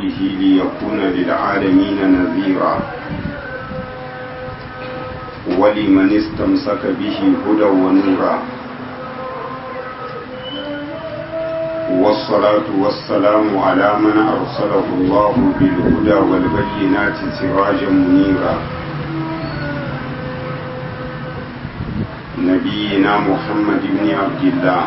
به ليكون للعالمين نذيرا ولمن استمسك به هدى ونورا والصلاة والسلام على من أرسله الله بالهدى والبينات سراجا منيرا نبينا محمد بن عبد الله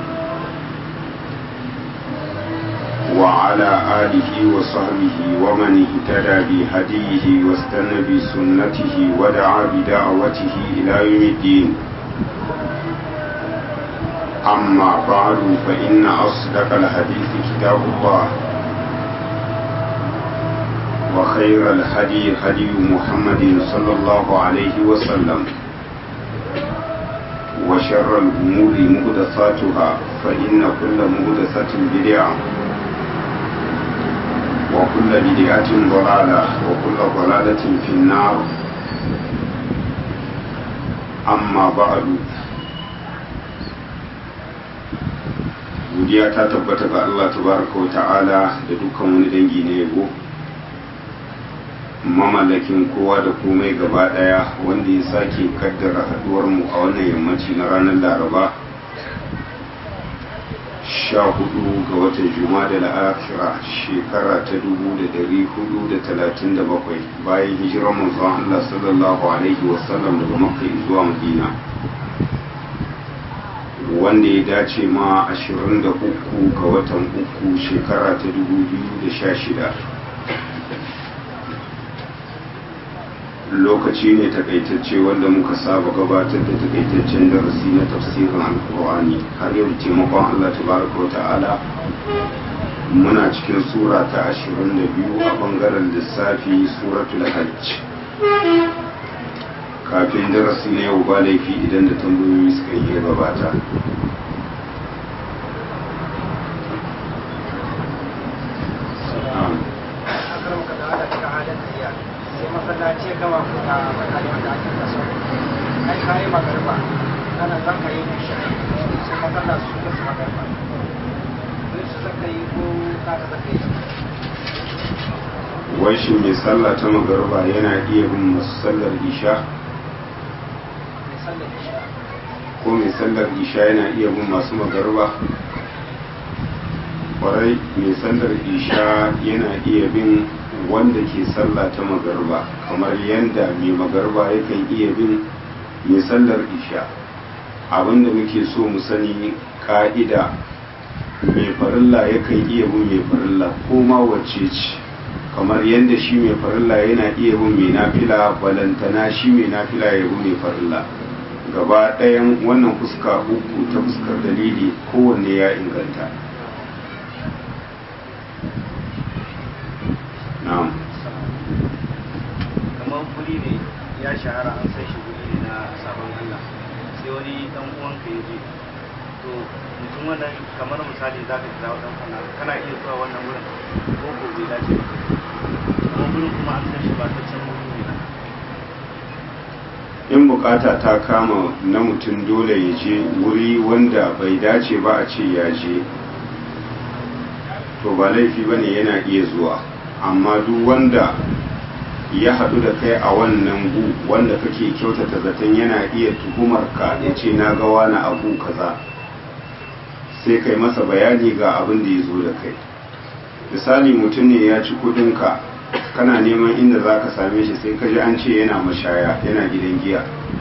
وعلى آله وصحبه ومن اهتدى بهديه واستنى بسنته ودعا بدعوته إلى يوم الدين أما بعد فإن أصدق الحديث كتاب الله وخير الهدي هدي محمد صلى الله عليه وسلم وشر الأمور مهدثاتها فإن كل مهدثة بدعة وكل بدعة ضلالة وكل ضلالة في النار أما بعد godiya ta tabbata ga Allah tabaraka wa ta'ala da dukkan wani dangi na yabo mamallakin kowa da komai gaba daya wanda ya sake kaddara haduwar mu a wannan yammaci na ranar laraba sha hudu ga watan juma da la'akira shekara ta dubu da dari hudu da talatin da bakwai bayan hijirar manzon Allah sallallahu alaihi wasallam daga makka zuwa madina wanda ya dace ma 23 ga watan uku shekara ta 2016 lokaci ne takaitacce wanda muka saba gabatar da takaitaccen darasi na tafsirin alkur'ani har yau taimakon allah tabaraka wa ta'ala muna cikin sura ta 22 a bangaren lissafi suratul hajj kafin darasi na yau ba laifi idan da tambayoyi suka yi gabata masallaci gama ku da mutane wanda ake kaso kai kayi magarba kana zan ka yi ne shi sai matsala su ka su magarba sai su zaka yi ko kaka zaka yi wai shi mai sallah ta magarba yana iya bin masu sallar isha mai sallar isha ko mai sallar isha yana iya bin masu magarba kwarai mai sallar isha yana iya bin wanda ke sallah ta magarba kamar yadda mai magarba yakan iya bin mai sallar isha abinda muke so mu sani ka'ida mai farilla yakan iya bin mai farilla ko ma wacce ce kamar yadda shi mai farilla yana iya bin mai nafila balantana shi mai nafila ya bi mai farilla gaba ɗayan wannan fuska uku ta fuskar dalili kowanne ya inganta na'am kamar guri ne ya shahara an san shi guri ne na sabon Allah sai wani dan uwanka ya je to mutum wannan kamar misali za ka kira dan kana kana iya zuwa wannan wurin ko ko bai dace ba kuma gurin kuma an san shi ba ta can wuri ne na in bukata ta kama na mutum dole ya je wuri wanda bai dace ba a ce ya je to ba laifi ba ne yana iya zuwa amma duk wanda ya haɗu da kai a wannan gu wanda kake kyautata zaton yana iya tuhumar ka ya ce na ga wani abu kaza sai kai masa bayani ga abin da ya zo da kai misali mutum ne ya ci kudinka kana neman inda za ka same shi sai ka ji an ce yana mashaya yana gidan giya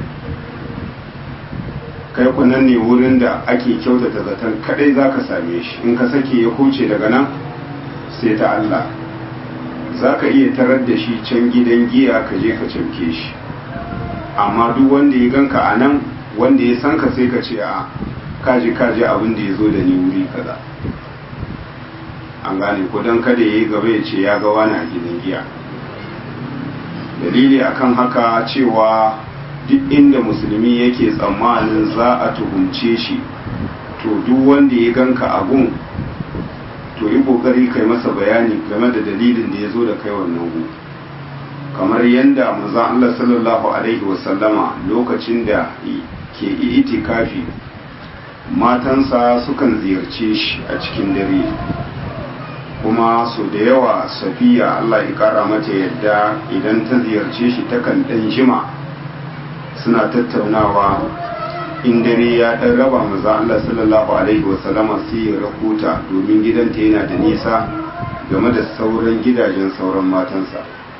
kai kunan ne wurin da ake kyautata zaton kadai za ka same shi in ka sake ya huce daga nan sai ta Allah za ka iya tarar da shi can gidan giya ka je ka cauke shi amma duk wanda ya ganka a nan wanda ya san ka sai ka ce a kaji kaji abin da ya zo da ni wuri kaza an gane ko don kada ya yi gaba ya ce ya ga wani a gidan giya dalili akan haka cewa duk inda musulmi yake tsammanin za a tuhumce shi to duk wanda ya ganka abun to yi kokari kai masa bayani game da dalilin da ya zo da kai wannan gu kamar yadda manzon Allah sallallahu alaihi wasallama lokacin da ke itikafi matansa sukan ziyarce shi a cikin dare kuma su da yawa safiya Allah ya kara mata yadda idan ta ziyarce shi takan ɗan jima suna tattaunawa in dare ya ɗan raba maza Allah sallallahu alaihi wasallama sai ya rahuta domin gidanta yana da nisa game da sauran gidajen sauran matansa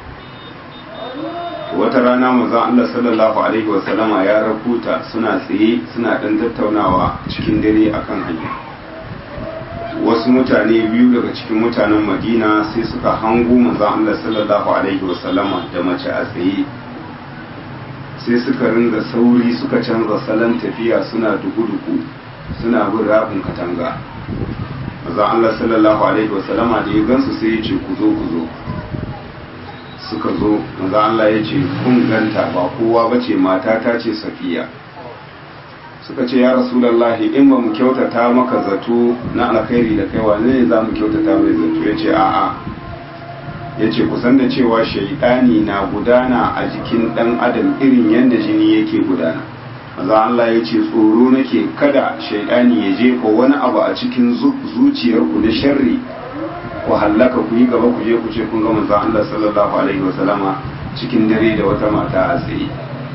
wata rana maza Allah sallallahu alaihi wasallama ya rahuta suna tsaye suna ɗan tattaunawa cikin dare akan hanya wasu mutane biyu daga cikin mutanen madina sai suka hango manzan Allah sallallahu alaihi wasallama da mace a tsaye sai suka ringa sauri suka canza salon tafiya suna duku-duku suna bin rafin katanga manzan Allah sallallahu alaihi wasallama da ya gansu sai ya ce ku zo ku zo suka zo manzan Allah ya ce kun ganta ba kowa bace mata ta ce safiya suka ce ya rasulallahi in ba mu kyautata maka zato na alkhairi da kai wane ne za mu kyautata mai zato ya ce a'a ya ce kusan da cewa shaidani na gudana a jikin dan adam irin yadda jini yake gudana maza Allah ya ce tsoro nake kada shaidani ya jefa wani abu a cikin zuciyarku na sharri ku hallaka ku yi gaba ku je ku ce kun ga manzon Allah sallallahu alaihi wasallama cikin dare da wata mata a tsaye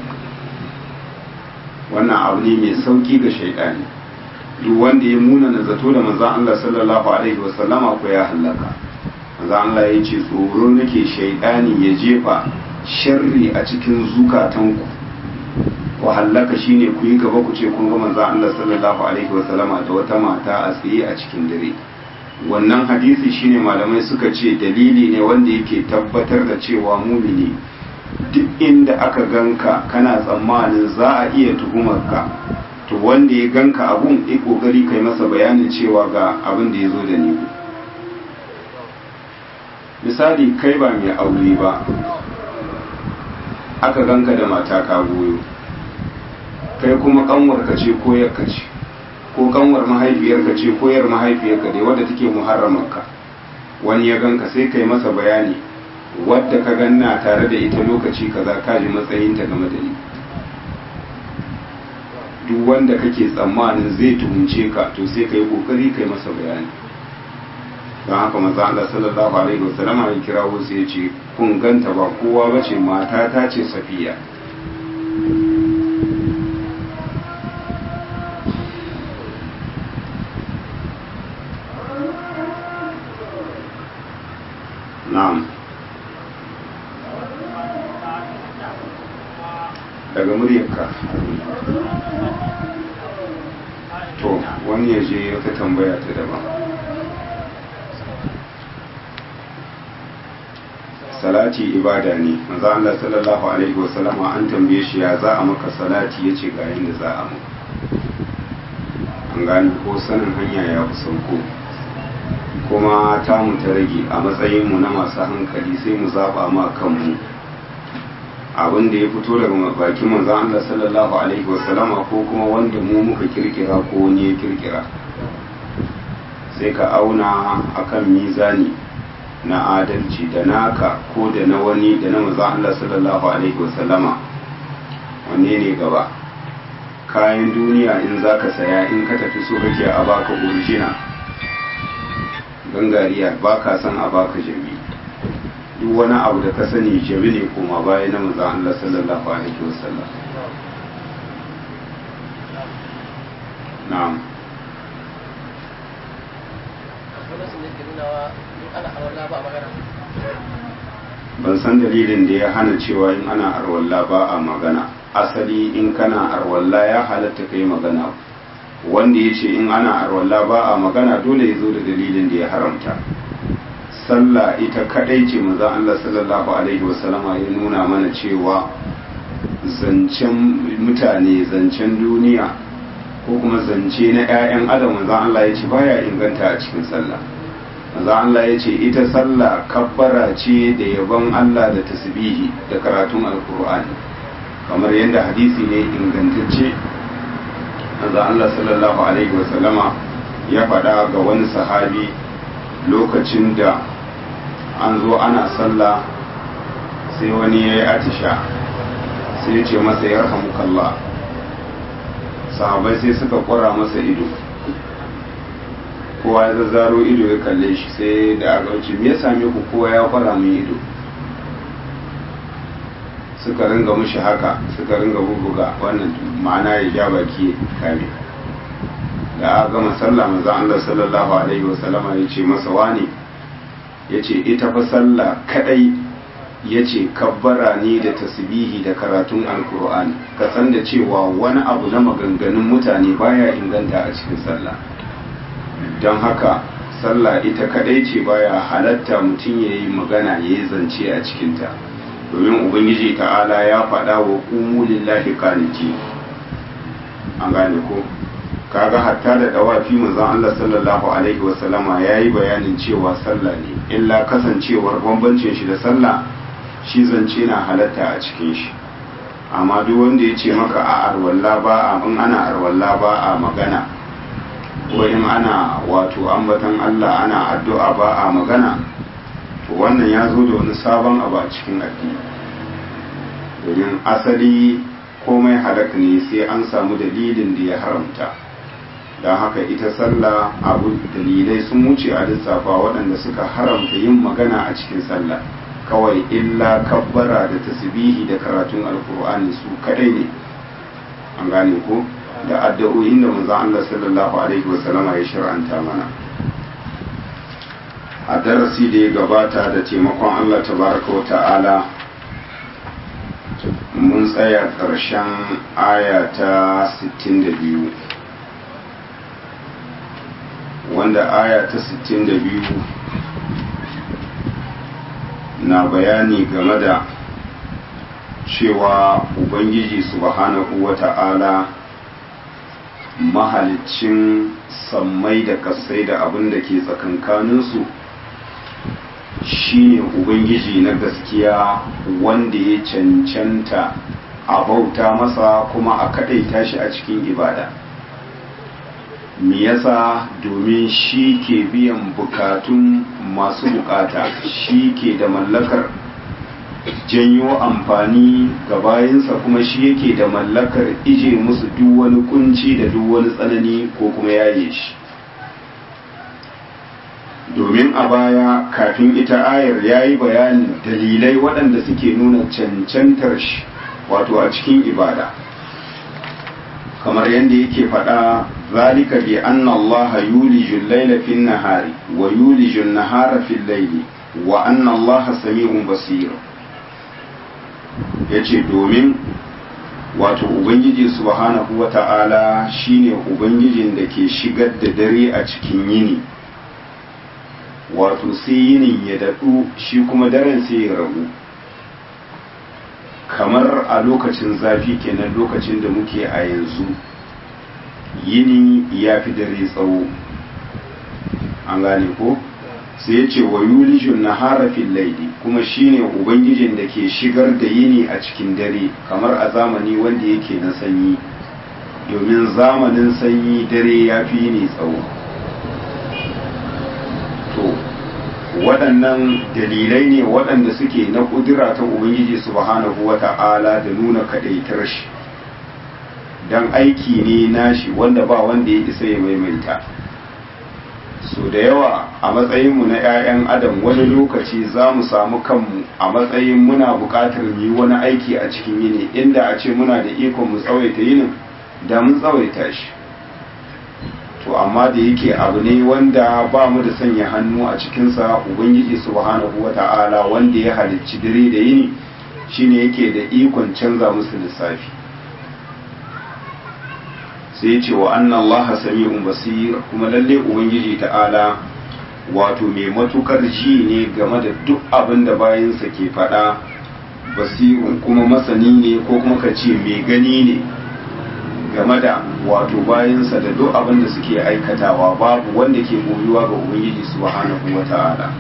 wannan abu ne mai sauki ga shaidani duk wanda ya muna na zato da manzan Allah sallallahu alaihi wasallama ko ya hallaka manzan Allah ya ce tsoro nake shaidani ya jefa sharri a cikin zukatanku ku hallaka shine ku yi gaba ku ce kun ga manzan Allah sallallahu alaihi wasallama da wata mata a tsaye a cikin dare wannan hadisi shine malamai suka ce dalili ne wanda yake tabbatar da cewa mumini duk inda aka ganka kana tsammanin za a iya tuhumarka to wanda ya ganka abun ya kokari kai masa bayanin cewa ga abin da ya zo da ni misali kai ba mai aure ba aka ganka da mata ka goyo kai kuma kanwarka ce ko yarka ce ko kanwar mahaifiyarka ce ko yar mahaifiyarka dai wadda take muharramarka wani ya ganka sai kai masa bayani wadda ka ganna tare da ita lokaci kaza ka ji matsayinta game da ni duk wanda kake tsammanin zai tuhunce ka to sai ka yi kokari kai masa bayani don haka maza Allah sallallahu alaihi wasallam ya kira wasu ya ce kun ganta ba kowa ba ce mata ta ce safiya na'am daga muryarka to wani ya je wata tambaya ta daban salati ibada ne maza Allah sallallahu alaihi wasallama an tambaye shi ya za a maka salati ya ce ga yadda za a maka an gani ko sanin hanya ya fi sauko kuma tamu ta rage a matsayinmu na masu hankali sai mu zaba ma kanmu abin da ya fito daga bakin manzon Allah sallallahu alaihi wasallama ko kuma wanda mu muka kirkira ko wani ya kirkira sai ka auna akan mizani na adalci da naka ko da na wani da na manzon Allah sallallahu alaihi wasallama wanne ne gaba kayan duniya in zaka saya in ka tafi so kake a baka original gangariya baka son a baka jami'i duk wani abu da ka sani jabi ne kuma baya na manzon Allah sallallahu alaihi wasallam na'am ban san dalilin da ya hana cewa in ana arwalla ba a magana asali in kana arwalla ya halatta kai magana wanda ya ce in ana arwalla ba a magana dole ya zo da dalilin da ya haramta sallah ita kadai ce maza Allah sallallahu alaihi wasallama ya nuna mana cewa zancen mutane zancen duniya ko kuma zance na 'ya'yan adam maza Allah ya ce baya inganta a cikin sallah maza Allah ya ce ita sallah kabbara ce da yabon Allah da tasbihi da karatun alkur'ani kamar yadda hadisi ne ingantacce maza Allah sallallahu alaihi wasallama ya faɗa ga wani sahabi lokacin da an zo ana sallah sai wani ya yi atisha sai ya ce masa ya kalla sahabai sai suka kwara masa ido kowa ya zazzaro ido ya kalle shi sai da aka wuce me ya same ku kowa ya fara mun ido suka ringa mushi haka suka ringa bubuga wannan ma'ana ya ja baki kame da aka gama sallah manzon Allah sallallahu alaihi wasallama ya ce masa wani ya ce ita fa sallah kadai ya ce kabbara ne da tasbihi da karatun alkur'ani ka san da cewa wani abu na maganganun mutane baya inganta a cikin sallah don haka sallah ita kadai ce baya halatta mutum ya yi magana ya yi zance a cikinta domin ubangiji ta'ala ya faɗa wa ƙumu lillahi kaniki an gane ko kaga hatta da dawafi manzon Allah sallallahu alaihi wasallama yayi bayanin cewa sallah ne illa kasancewar bambancin shi da sallah shi zance na halatta a cikin shi amma duk wanda ya ce maka a arwalla ba a in ana arwalla ba a magana ko in ana wato ambatan Allah ana addu'a ba a magana to wannan ya zo da wani sabon abu a cikin addini domin asali komai halak ne sai an samu dalilin da ya haramta don haka ita sallah abu dalilai sun wuce a lissafa waɗanda suka haramta yin magana a cikin sallah kawai illa kabbara da tasbihi da karatun alkur'ani su kadai ne an gane ko da addu'o'in da manzon Allah sallallahu alaihi wasallama ya shar'anta mana a darasi da ya gabata da taimakon Allah tabaraka wa ta'ala mun tsaya ƙarshen aya ta 62 wanda aya ta 62 na bayani game da cewa ubangiji subhanahu wa ta'ala mahalicin sammai da kasai da abin da ke tsakankaninsu shine ubangiji na gaskiya wanda ya cancanta a bauta masa kuma a kadaita shi a cikin ibada me yasa domin shi ke biyan bukatun masu bukata shi ke da mallakar janyo amfani ga bayansa kuma shi yake da mallakar ije musu duk wani kunci da duk wani tsanani ko kuma yaye shi domin a baya kafin ita ayar ya yi bayanin dalilai waɗanda suke nuna cancantar shi wato a cikin ibada kamar yadda yake faɗa zalika bi anna Allah yuliju al-layla fi an-nahari wa yuliju an-nahara fi al-layli wa anna Allah sami'un basir yace domin wato ubangiji subhanahu wata'ala shine ubangijin da ke shigar da dare a cikin yini wato sai yinin ya daɗu shi kuma daren sai ya ragu kamar a lokacin zafi kenan lokacin da muke a yanzu yini ya fi dare tsawo an gane ko sai ya ce wa yulijun na harafin laidi kuma shine ubangijin da ke shigar da yini a cikin dare kamar a zamani wanda yake na sanyi domin zamanin sanyi dare ya fi yini tsawo to waɗannan dalilai ne waɗanda suke na ƙudura ta ubangiji subhanahu wa ta'ala da nuna kaɗaitar shi don aiki ne nashi wanda ba wanda ya isa ya maimaita so da yawa a matsayinmu na 'ya'yan adam wani lokaci za mu samu kanmu a matsayin muna buƙatar mu yi wani aiki a cikin yini inda a ce muna da ikon mu tsawaita yinin da mun tsawaita shi to amma da yake abu ne wanda ba mu da sanya hannu a cikinsa ubangiji subhanahu wa ta'ala wanda ya halicci dare da yini shine yake da ikon canza musu lissafi sai ce wa anna allaha sami'un basir kuma lalle ubangiji ta'ala wato mai matukar ji ne game da duk abin da bayansa ke faɗa basirun kuma masani ne ko kuma ka ce mai gani ne game da wato bayansa da duk abin da suke aikatawa babu wanda ke boyuwa ga ubangiji subhanahu wa ta'ala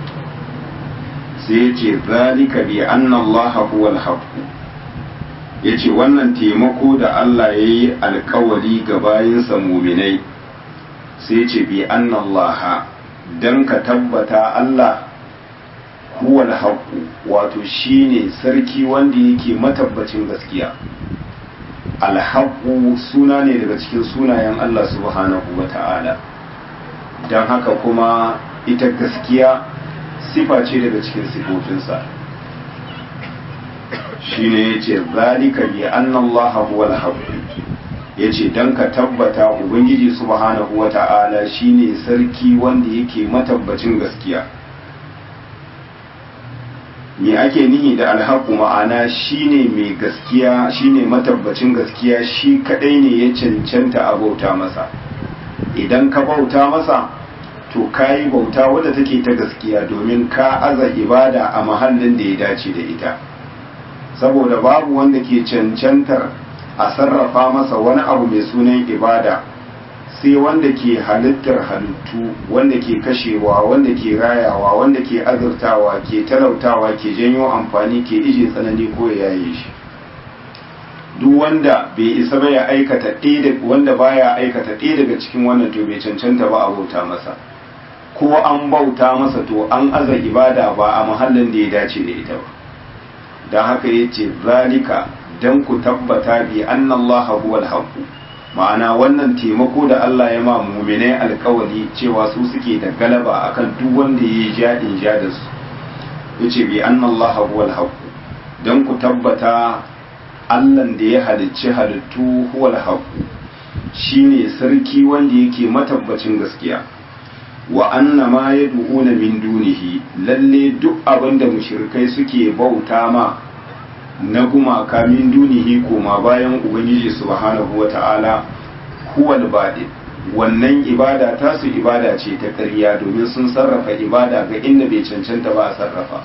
sai ce zalika bi anna allaha huwal haqq ya ce wannan taimako da Allah ya yi alkawari ga bayinsa muminai sai ce bi annallaha don ka tabbata Allah huwal haƙu wato shine sarki wanda yake matabbacin gaskiya alhaƙu suna ne daga cikin sunayen Allah subhanahu wa ta'ala don haka kuma ita gaskiya sifa ce daga cikin sifofinsa shi ne ya ce zalika bi annallaha huwal haqq ya ce don ka tabbata ubangiji subhanahu wa ta'ala shine sarki wanda yake matabbacin gaskiya me ake nihi da alhaku ma'ana shine mai gaskiya shine matabbacin gaskiya shi kadai ne ya cancanta a bauta masa idan ka bauta masa to ka yi bauta wadda take ta gaskiya domin ka aza ibada a mahallin da ya dace da ita saboda babu wanda ke cancantar a sarrafa masa wani abu mai sunan ibada sai wanda ke halittar halittu wanda ke kashewa wanda ke rayawa wanda ke azurtawa ke talautawa ke janyo amfani ke ije tsanani ko ya yaye shi duk wanda bai isa ba ya aikata ɗaya wanda baya aikata ɗaya daga cikin wannan to bai cancanta ba a bauta masa ko an bauta masa to an aza ibada ba a mahallin da ya dace da ita ba don haka yace zalika dan ku tabbata bi annallaha huwal haqq ma'ana wannan taimako da Allah ya ma mu'minai alkawari cewa su suke da galaba akan duk wanda yayi jadin ja da su yace bi annallaha huwal haqq dan ku tabbata Allah da ya halicci halittu huwal haqq shine sarki wanda yake matabbacin gaskiya wa anna ma yad'una min dunihi lalle duk abinda mushrikai suke bauta ma na gumaka min dunihi koma bayan ubangiji subhanahu wata'ala huwal baɗin wannan ibada tasu ibada ce ta ƙarya domin sun sarrafa ibada ga inda bai cancanta ba a sarrafa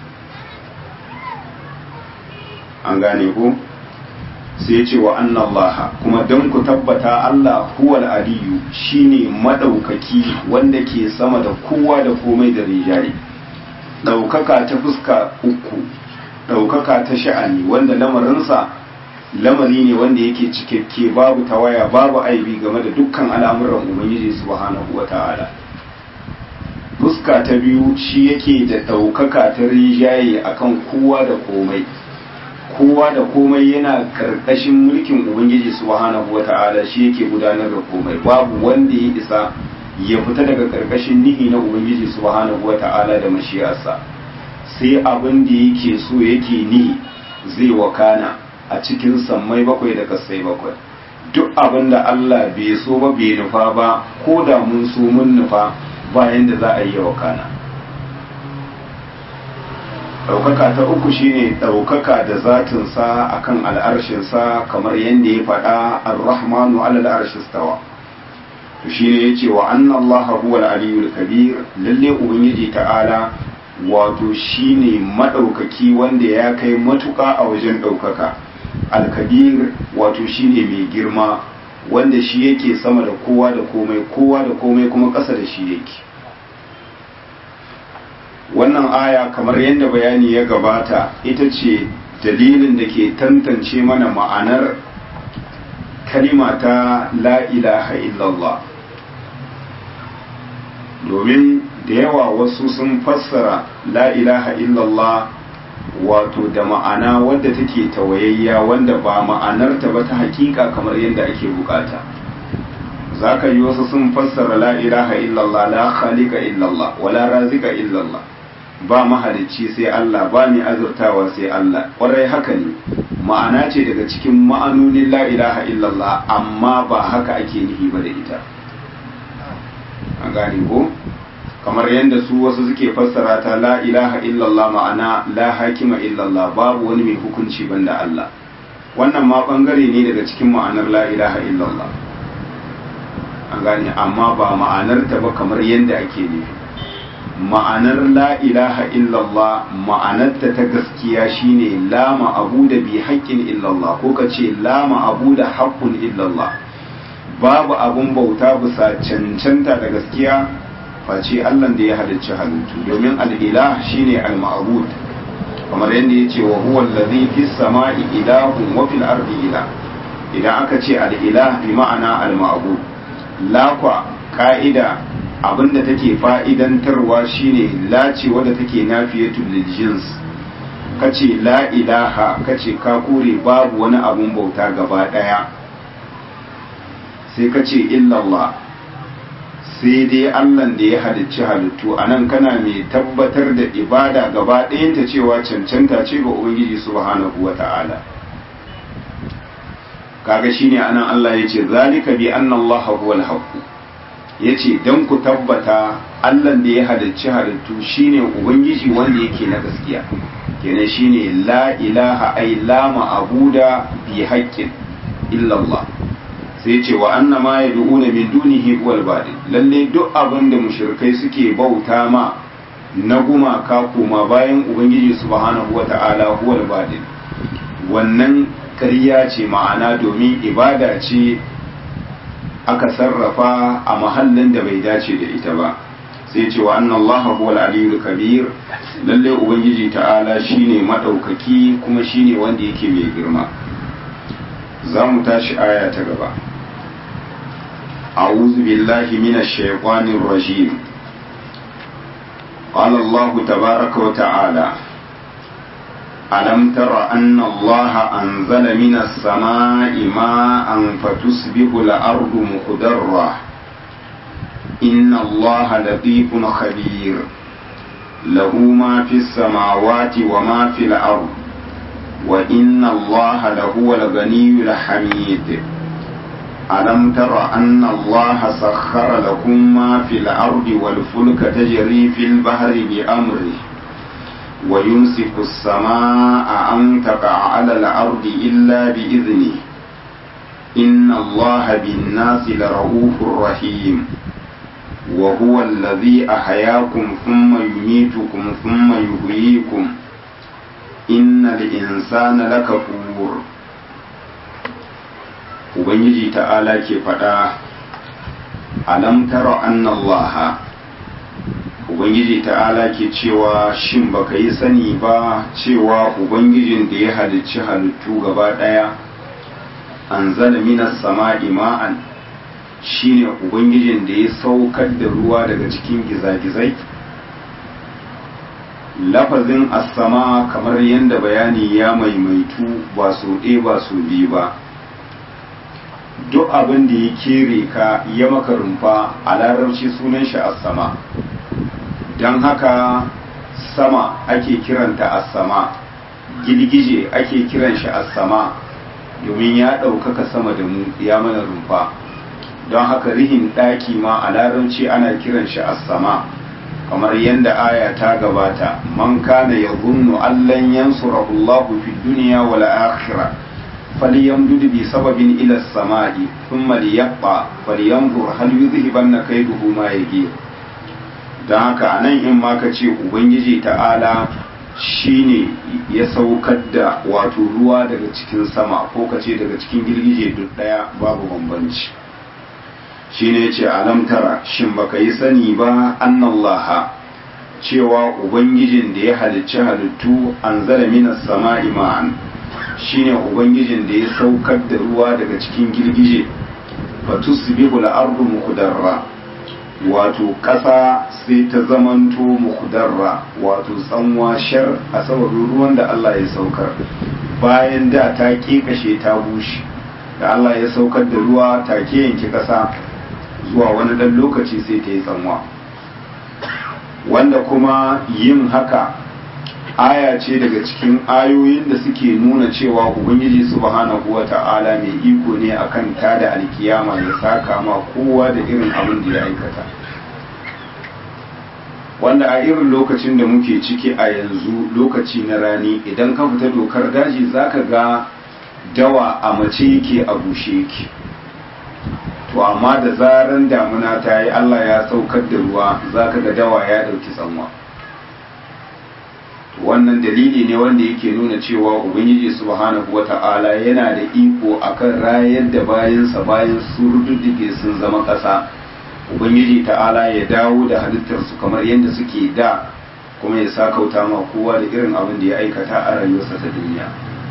an gane ku sai ce wa annallaha kuma don ku tabbata Allah huwal aliyu shine madaukaki wanda ke sama da kowa da komai da rijali ɗaukaka ta fuska uku ɗaukaka ta sha'ani wanda lamarinsa lamari ne wanda yake cikakke babu tawaya babu aibi game da dukkan al'amuran ubangiji subhanahu wa ta'ala fuska ta biyu shi yake da ɗaukaka ta rijaye akan kowa da komai kowa da komai yana karkashin mulkin ubangiji subhanahu wa ta'ala shi yake gudanar da komai babu wanda ya isa ya fita daga karkashin nihi na ubangiji subhanahu wa ta'ala da mashiyarsa sai abin da yake so yake ni zai wakana a cikin sammai bakwai da kasai bakwai duk abin da Allah bai so ba bai nufa ba ko da mun so mun nufa bayan da za a yi wakana ɗaukaka ta uku shine ɗaukaka da zatinsa akan al'arshinsa kamar yadda ya faɗa ar-rahmanu alal arshi stawa to shine yace wa anna allaha huwal aliyul kabir lalle ubangiji ta'ala wato shine maɗaukaki wanda ya kai matuƙa a wajen ɗaukaka alkabir wato shine mai girma wanda shi yake sama da kowa da komai kowa da komai kuma ƙasa da shi yake wannan aya kamar yadda bayani ya gabata ita ce dalilin da ke tantance mana ma'anar kalima ta la ilaha illallah domin da yawa wasu sun fassara la ilaha illallah wato da ma'ana wadda take tawayayya wanda ba ma'anarta ba ta hakika kamar yadda ake bukata za ka yi wasu sun fassara la ilaha illallah la khaliqa illallah wala razika illallah ba mahalicci sai Allah ba mai azurtawa sai Allah ƙwarai haka ne ma'ana ce daga cikin ma'anonin la ilaha illallah amma ba haka ake nihi ba da ita a gane ko kamar yadda su wasu suke fassara ta la ilaha illallah ma'ana la hakima illallah babu wani mai hukunci banda Allah wannan ma bangare ne daga cikin ma'anar la ilaha illallah an gane amma ba ma'anar ta ba kamar yadda ake nufi ma'anar la ilaha illallah ma'anarta ta gaskiya shine la ma'abu da bi haƙƙin illallah ko ka ce la ma'abu da haƙƙun illallah babu abun bauta bisa cancanta da gaskiya face Allah da ya halicci halittu domin al'ilah shine al-ma'bud kamar yadda ya ce wa huwa allazi fis sama'i ilahun wa fil ardi ilah idan aka ce al-ilah bi ma'ana al-ma'bud lakwa ka'ida abinda take fa'idantarwa shine lace wadda take nafiyatul lil jins kace la ilaha kace ka kore babu wani abun bauta gaba daya sai kace illallah sai dai allan da ya halicci halittu a nan kana mai tabbatar da ibada gaba ɗayanta cewa cancanta ce ga ubangiji subhanahu wa ta'ala kaga shine anan allah ya ce zalika bi anna allah huwal haqq ya ce don ku tabbata allan da ya halicci halittu shine ubangiji wanda yake na gaskiya kenan shine la ilaha ai la ma'abuda bi haqqin illallah sai ce wa anna ma yad'una min dunihi huwal badil lalle duk abin da mushrikai suke bauta ma na gumaka kuma bayan ubangiji subhanahu wata'ala huwal badil wannan ƙarya ce ma'ana domin ibada ce aka sarrafa a mahallin da bai dace da ita ba sai ce wa anna Allah huwal aliyyul kabir lalle ubangiji ta'ala shine madaukaki kuma shine wanda yake mai girma za mu tashi aya ta gaba a'udhu billahi minash shaitanir rajim قال الله تبارك وتعالى ألم تر أن الله أنزل من السماء ماء فتصبح الأرض مخضرة إن الله لطيف خبير له ما في السماوات وما في الأرض وإن الله لهو الغني الحميد ألم تر أن الله سخر لكم ما في الأرض والفلك تجري في البحر بأمره ويمسك السماء أن تقع على الأرض إلا بإذنه إن الله بالناس لرؤوف رحيم وهو الذي أحياكم ثم يميتكم ثم يحييكم إن الإنسان لكفور Ubangiji ta'ala ke faɗa, Alam tara annallaha ubangiji ta'ala ke cewa shin baka yi sani ba cewa ubangijin da ya halicci halittu gaba ɗaya an zala minas sama'i ma'an shine ubangijin da ya saukar da ruwa daga cikin gizagizai lafazin as-sama kamar yadda bayani ya maimaitu ba so ɗaya ba so biyu ba duk abin da ya kere ka ya maka rumfa a larabci sunan shi as-sama don haka sama ake kiranta as-sama girgije ake kiran shi as-sama domin ya ɗaukaka sama da mu ya mana rumfa don haka rihin ɗaki ma a larabci ana kiran shi as-sama kamar yadda aya ta gabata man kana yadhunnu allan yansurahu Allahu fid dunya wal akhirah falyamdud bi sababin ila as-sama'i thumma liyaqta falyanzur hal yudhhibanna kayduhu ma yaghir don haka anan in ma ka ce ubangiji ta'ala shine ya saukar da wato ruwa daga cikin sama ko ka ce daga cikin girgije duk daya babu bambanci shine yace alam tara shin baka yi sani ba annallaha cewa ubangijin da ya halicci halittu anzala minas sama'i ma'an shine ubangijin da ya saukar da ruwa daga cikin girgije fatusbihu al-ardu muqdarra wato ƙasa sai ta zamanto muqdarra wato tsanwa shar a sababin ruwan da Allah ya saukar bayan da ta kekashe ta bushe da Allah ya saukar da ruwa take yanke ƙasa zuwa wani ɗan lokaci sai ta yi tsanwa wanda kuma yin haka aya ce daga cikin ayoyin da suke nuna cewa ubangiji subhanahu wa ta'ala mai iko ne akan tada alkiyama ya saka ma kowa da irin abin da ya aikata wanda a irin lokacin da muke ciki a yanzu lokaci na rani idan ka fita dokar daji zaka ga dawa a mace yake a bushe yake to amma da zaran damuna ta yi Allah ya saukar da ruwa zaka ga dawa ya ɗauki tsanwa wannan dalili ne wanda yake nuna cewa ubangiji subhanahu wata'ala yana da iko akan rayar da bayansa bayan su rududdige sun zama ƙasa ubangiji ta'ala ya dawo da halittarsu kamar yadda suke da kuma ya sa kauta ma kowa da irin abin da ya aikata a rayuwarsa ta duniya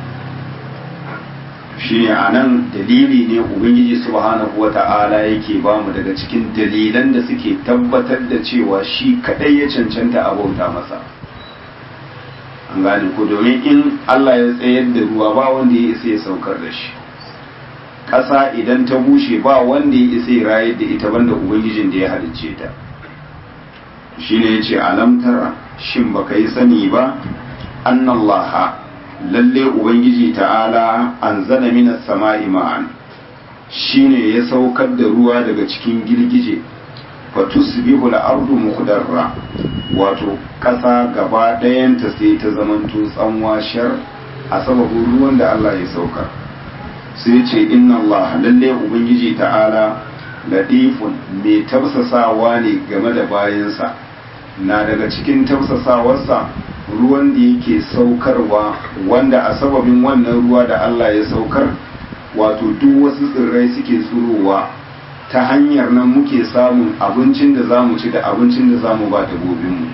shine a nan dalili ne ubangiji subhanahu wata'ala yake ba mu daga cikin dalilan da suke tabbatar da cewa shi kadai ya cancanta a bauta masa an gane ko domin in Allah ya tsayar da ruwa ba wanda ya isa ya saukar da shi ƙasa idan ta bushe ba wanda ya isa ya rayar da ita banda ubangijin da ya halicce ta shine yace alam tara shin baka yi sani ba annallaha lalle ubangiji ta'ala anzala minas sama'i ma'an shine ya saukar da ruwa daga cikin girgije fatusbihu al-ardu mukhdarra wato ƙasa gaba ɗayanta sai ta zamanto tsanwa shar a sababin ruwan da Allah ya saukar sai ce inna Allah lalle ubangiji ta'ala latifun mai tafsasawa ne game da bayansa na daga cikin tafsasawarsa ruwan da yake saukarwa wanda a sababin wannan ruwa da Allah ya saukar wato duk wasu tsirrai suke tsurowa ta hanyar nan muke samun abincin da za mu ci da abincin da za mu ba dabbobinmu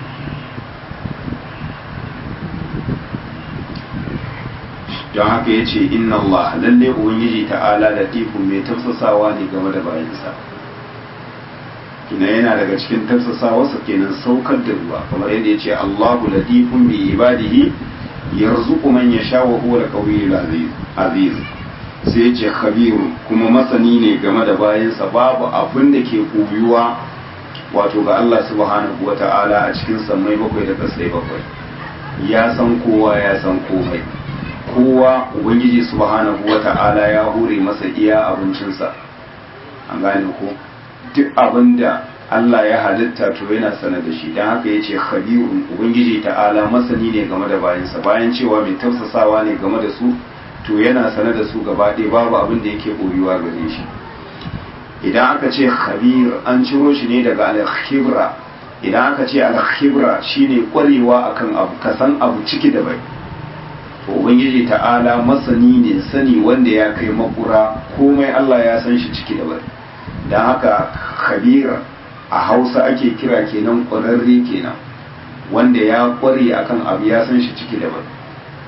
don haka ya ce inna Allah lalle ubangiji ta'ala latifun mai tafsasawa ne game da bayansa kina yana daga cikin tafsasawarsa kenan saukar da ruwa kamar yadda ya ce Allahu latifun bi ibadihi yarzuqu man yasha wa huwa al-qawiyyul aziz sai ya ce khabiru kuma masani ne game da bayansa babu abin da ke koyuwa wato ga Allah subhanahu wata'ala a cikin sammai bakwai da kasai bakwai ya san kowa ya san komai kowa ubangiji subhanahu wata'ala ya hure masa iya abincinsa an gane ko duk abin da Allah ya halitta to yana sanar da shi don haka ya ce khabirun ubangiji ta'ala masani ne game da bayansa bayan cewa mai tafsasawa ne game da su to yana sanar da su gaba ɗaya babu abin da yake ɓoyuwa gare shi idan aka ce khabir an ciro shi ne daga al-khibra idan aka ce al-khibra shine kwarewa akan abu ka san abu ciki da bai to ubangiji ta'ala masani ne sani wanda ya kai makura komai Allah ya san shi ciki da bai dan haka khabira a Hausa ake kira kenan kwararre kenan wanda ya kware akan abu ya san shi ciki da bai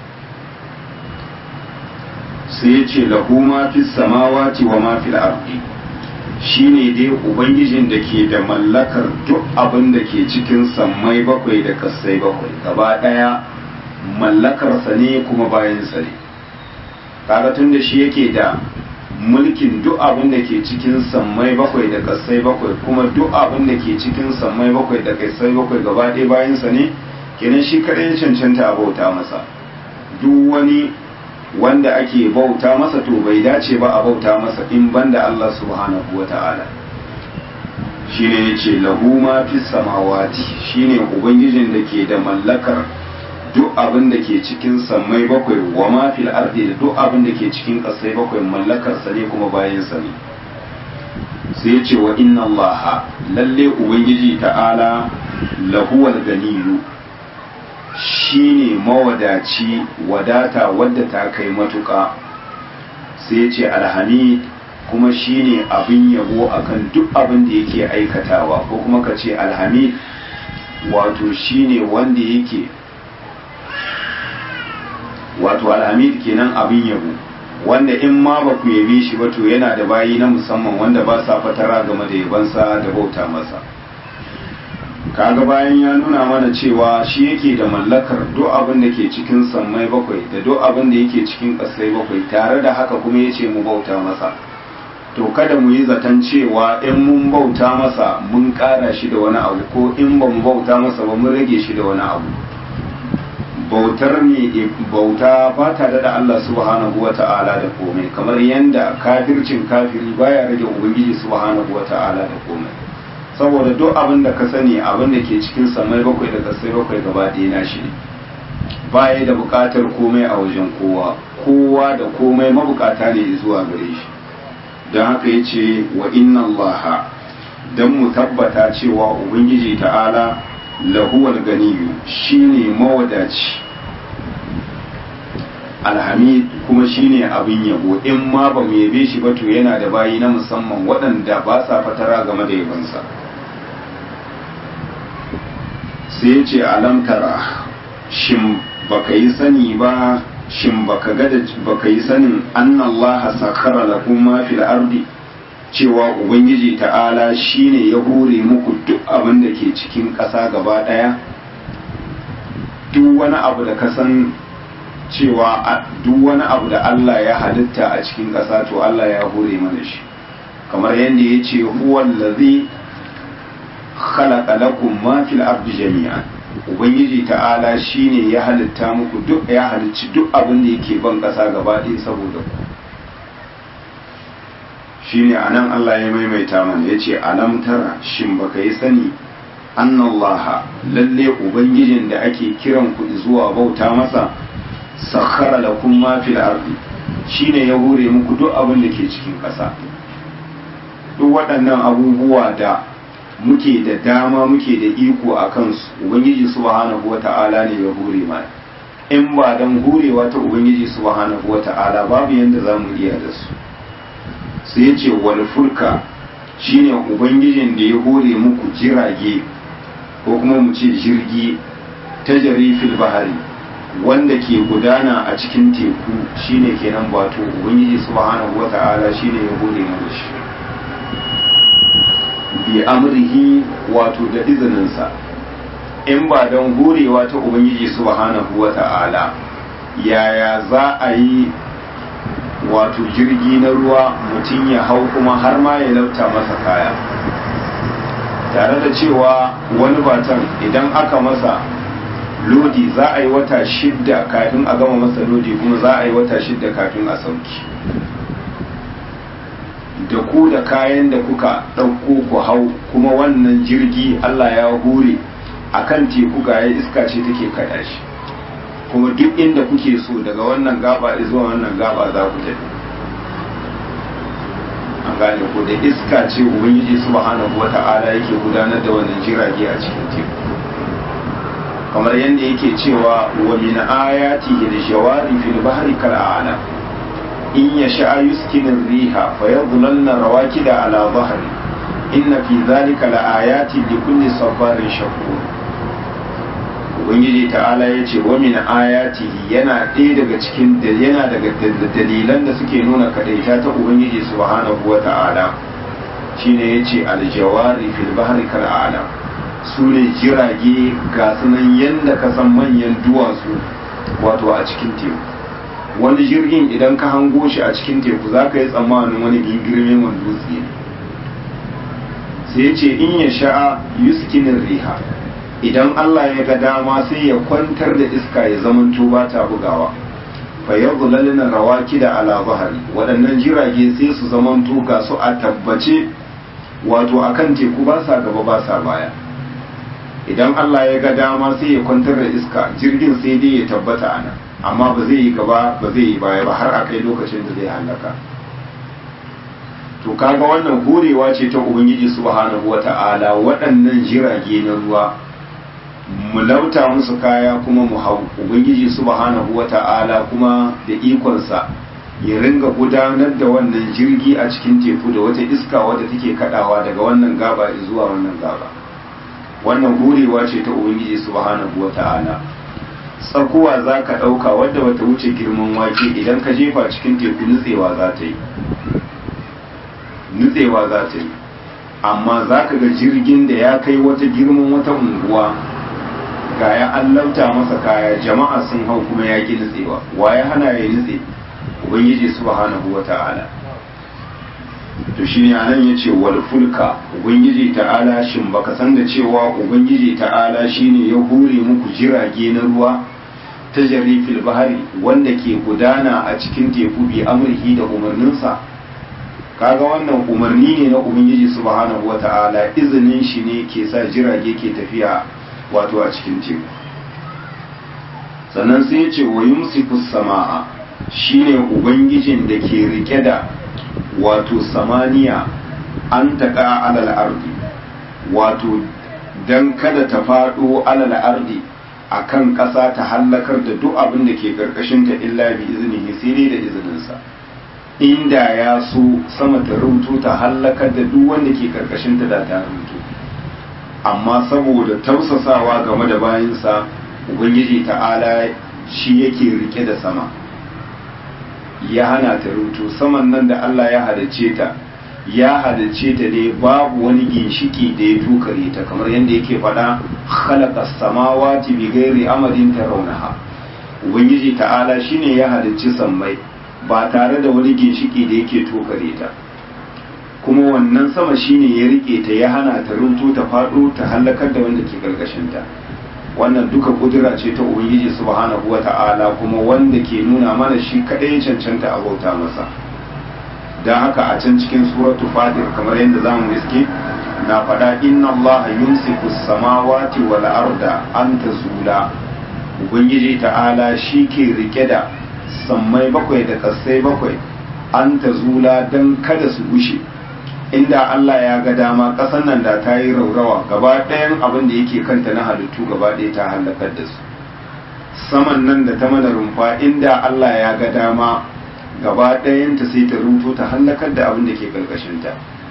sai ya ce lahu ma fi samawati wa ma fil ardi shine dai ubangijin da ke da mallakar duk abin da ke cikin sammai bakwai da kasai bakwai gaba daya mallakarsa ne kuma bayansa ne kaga tun da shi yake da mulkin duk abin da ke cikin sammai bakwai da kasai bakwai kuma duk abin da ke cikin sammai bakwai da kasai bakwai gaba ɗaya bayansa ne kenan shi kaɗai cancanta a bauta masa duk wani wanda ake bauta masa to bai dace ba a bauta masa in banda Allah subhanahu wa ta'ala shi ne ya ce lahu ma fi samawati shi ne ubangijin da ke da mallakar duk abin da ke cikin sammai bakwai wa ma fil ardi da duk abin da ke cikin ƙasai bakwai mallakarsa ne kuma bayansa ne sai ya ce wa inna Allah lalle ubangiji ta'ala lahuwal ganiyu shine mawadaci wadata wadda ta kai matuƙa sai ce alhamid kuma shine abin yabo akan duk abin da yake aikatawa ko kuma ka ce alhamid wato shine wanda yake wato alhamid kenan abin yabo wanda in ma ba ku yabe shi ba to yana da bayi na musamman wanda ba sa fatara game da yabansa da bauta masa kaga bayan ya nuna mana cewa shi yake da mallakar duk abin da ke cikin sammai bakwai da duk abin da yake cikin ƙasai bakwai tare da haka kuma ya ce mu bauta masa to kada mu yi zaton cewa in mun bauta masa mun ƙara shi da wani abu ko in ba mu bauta masa ba mun rage shi da wani abu bautar ne bauta ba ta da Allah subhanahu wa ta'ala da komai kamar yanda kafircin kafiri baya rage ubangiji subhanahu wa ta'ala da komai saboda duk abin da ka sani abin da ke cikin samai bakwai da kasai bakwai gaba ɗaya na shi ne baya da buƙatar komai a wajen kowa kowa da komai mabukata ne zuwa gare shi don haka ya ce wa inna allaha don mu tabbata cewa ubangiji ta'ala lahuwal ganiyu shine mawadaci alhamid kuma shine abin yabo in ma ba mu yabe shi ba to yana da bayi na musamman waɗanda ba sa fatara game da yabonsa sai ya ce alamtara shin baka yi sani ba shin baka ga da baka yi sanin annallaha sakhara lakum ma fil ardi cewa ubangiji ta'ala shine ya hore muku duk abin da ke cikin ƙasa gaba ɗaya duk wani abu da ka san cewa duk wani abu da Allah ya halitta a cikin ƙasa to Allah ya hore mana shi kamar yadda ya ce huwallazi khalaqa lakum ma fil ardi jami'an ubangiji ta'ala shine ya halitta muku duk ya halicci duk abin da yake ban ƙasa gaba ɗaya saboda ku shine anan Allah ya maimaita mana yace alam tara shin baka yi sani annallaha lalle ubangijin da ake kiran ku zuwa bauta masa sakhara lakum ma fil ardi shine ya hore muku duk abin da ke cikin ƙasa duk waɗannan abubuwa da muke da dama muke da iko a kansu ubangiji subhanahu wata'ala ne ya hore mana in ba dan hurewa ta ubangiji subhanahu wata'ala babu yanda za mu iya da su sai ya ce wal fulka shine ubangijin da ya hore muku jirage ko kuma mu ce jirgi ta jarifil bahari wanda ke gudana a cikin teku shine kenan bato ubangiji subhanahu wata'ala shine ya hore mana shi bi amrihi wato da izininsa in ba don horewa ta ubangiji subhanahu wata'ala yaya za a yi wato jirgi na ruwa mutum ya hau kuma har ma ya lauta masa kaya tare da cewa wani batan idan aka masa lodi za a yi wata shidda kafin a gama masa lodi kuma za a yi wata shidda kafin a sauki da ku da kayan da kuka ɗauko ku hau kuma wannan jirgi Allah ya hure a kan teku ga ya iska ce take kaɗa shi kuma duk inda kuke so daga wannan gaba zuwa wannan gaba za ku tafi an gane ko da iska ce ubangiji subhanahu wata'ala yake gudanar da wannan jirage a cikin teku kamar yadda yake cewa wa min ayatihi al-jawari fil bahri kal a'lam in yasha yuskinu ar-riha fayadhlalna rawakida ala dhahri inna fi dhalika laayatin likulli sabarin shakur ubangiji ta'ala ya ce wa min ayatihi yana ɗaya daga cikin yana daga dalilan da suke nuna kadaita ta ubangiji subhanahu wa ta'ala shine yace aljawari fil bahri kal a'lam su ne jirage ga sunan yanda ka san manyan duwatsu wato a cikin teku wani jirgin idan ka hango shi a cikin teku za ka yi tsammanin wani girgirme wani dutse ne sai ya ce in ya sha'a yuskinin riha idan Allah ya ga dama sai ya kwantar da iska ya zamanto ba ta bugawa fa yadhlalna rawakida ala zahari waɗannan jirage sai su zamanto ga su a tabbace wato akan teku ba sa gaba ba sa baya idan Allah ya ga dama sai ya kwantar da iska jirgin sai dai ya tabbata ana amma ba zai yi gaba ba zai yi baya ba har a kai lokacin da zai halaka to kaga wannan horewa ce ta ubangiji subhanahu wata'ala waɗannan jirage na ruwa mu lauta musu kaya kuma mu hau ubangiji subhanahu wata'ala kuma da ikonsa ya ringa gudanar da wannan jirgi a cikin teku da wata iska wadda take kadawa daga wannan gaba zuwa wannan gaba wannan horewa ce ta ubangiji subhanahu wata'ala tsakuwa za ka ɗauka wadda bata wuce girman wake idan ka jefa cikin teku nutsewa za ta yi nutsewa za ta yi amma za ka ga jirgin da ya kai wata girman wata unguwa ga ya allauta masa kaya jama'a sun hau kuma ya ki nutsewa wa ya hana ya nutse ubangiji subhanahu wa ta'ala to shine anan yace wal fulka ubangiji ta'ala shin baka san da cewa ubangiji ta'ala shine ya hure muku jirage na ruwa ta jarifil bahari wanda ke gudana a cikin teku bi amrihi da umarninsa kaga wannan umarni ne na ubangiji subhanahu wata'ala izinin shi ne ke sa jirage ke tafiya wato a cikin teku sannan sai ya ce wa yumsiku sama'a shine ubangijin da ke rike da wato samaniya an taƙa alal ardi wato dan kada ta faɗo alal ardi a kan ƙasa ta hallakar da duk abin da ke ƙarƙashinta illa bi izinihi sai dai da izininsa inda ya so sama ta rubutu ta hallakar da duk wanda ke ƙarƙashinta da ta rubutu amma saboda tausasawa game da bayansa ubangiji ta'ala shi yake rike da sama ya hana ta rubutu saman nan da Allah ya halicce ta ya halicce ta ne babu wani ginshiki da ya tukare ta kamar yadda yake faɗa khalaqa samawati bi ghairi amadin tarawnaha ubangiji ta'ala shine ya halicci sammai ba tare da wani ginshiki da yake tokare ta kuma wannan sama shine ya rike ta ya hana ta runtu ta faɗo ta hallakar da wanda ke karkashin ta wannan duka kudura ce ta ubangiji subhanahu wata'ala kuma wanda ke nuna mana shi kadai ya cancanta a bauta masa don haka a can cikin suratu fatir kamar yadda zamu iske na faɗa inna Allah yumsiku samawati wal arda an tazula ubangiji ta'ala shi ke rike da sammai bakwai da kasai bakwai an tazula don kada su gushe inda Allah ya ga dama ƙasar nan da ta yi raurawa gaba ɗayan abin da yake kanta na halittu gaba ɗaya ta halakar da su saman nan da ta mana rumfa inda Allah ya ga dama gaba ɗayanta sai ta rumto ta halakar da abin da ke ƙarƙashinta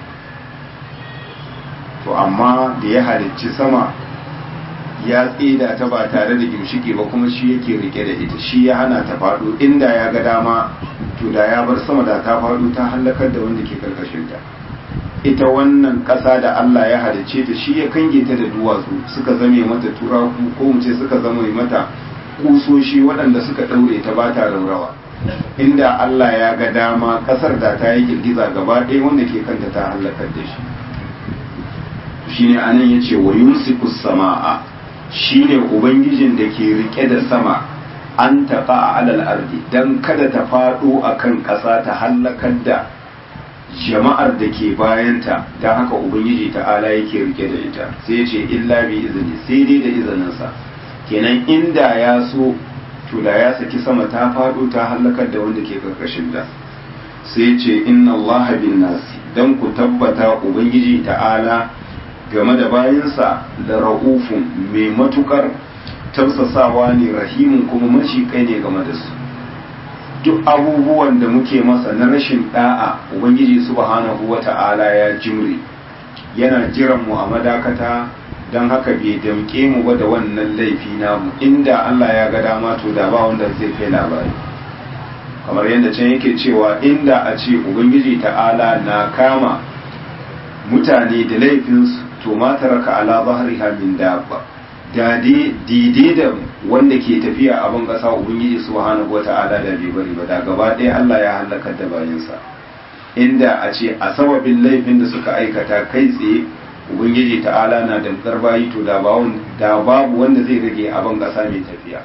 to amma da ya halicci sama ya tsida ta ba tare da gimshiki ba kuma shi yake rike da ita shi ya hana ta faɗo inda ya ga dama to da ya bar sama da ta faɗo ta halakar da wanda ke ƙarƙashinta ita wannan ƙasa da Allah ya halicce ta shi ya kange ta da duwatsu suka zame mata turaku ko mu ce suka zama mata kusoshi waɗanda suka ɗaure ta ba ta raurawa inda Allah ya ga dama ƙasar da ta yi girgiza gaba ɗaya wanda ke kanta ta halakar da shi shine anan yace wa yumsiku samaa shine ubangijin da ke rike da sama an taɓa a alal ardi dan kada ta faɗo akan ƙasa ta halakar da jama'ar da ke bayanta don haka ubangiji ta'ala yake rike da ita sai ce illa bi izini sai dai da izininsa kenan inda ya so to da ya saki sama ta faɗo ta halakar da wanda ke karkashin da sai ce inna allaha bin nasi don ku tabbata ubangiji ta'ala game da bayansa da ra'ufun mai matukar tausasawa ne rahimun kuma mashi kai ne game da su duk abubuwan da muke masa na rashin da'a ubangiji subhanahu wata'ala ya jimre yana jiran mu a madakata don haka bai damke mu ba da wannan laifi namu inda Allah ya ga dama to da ba wanda zai kai labari kamar yadda can yake cewa inda a ce ubangiji ta'ala na kama mutane da laifinsu to ma taraka ala zahriha min dabba dade daidai da wanda ke tafiya a ban ƙasa ubangiji subhanahu wata'ala da bai bari ba da gaba ɗaya Allah ya halakar da bayansa inda a ce a sababin laifin da suka aikata kai tsaye ubangiji ta'ala na damkar bayi to da babu wanda zai rage a ban ƙasa mai tafiya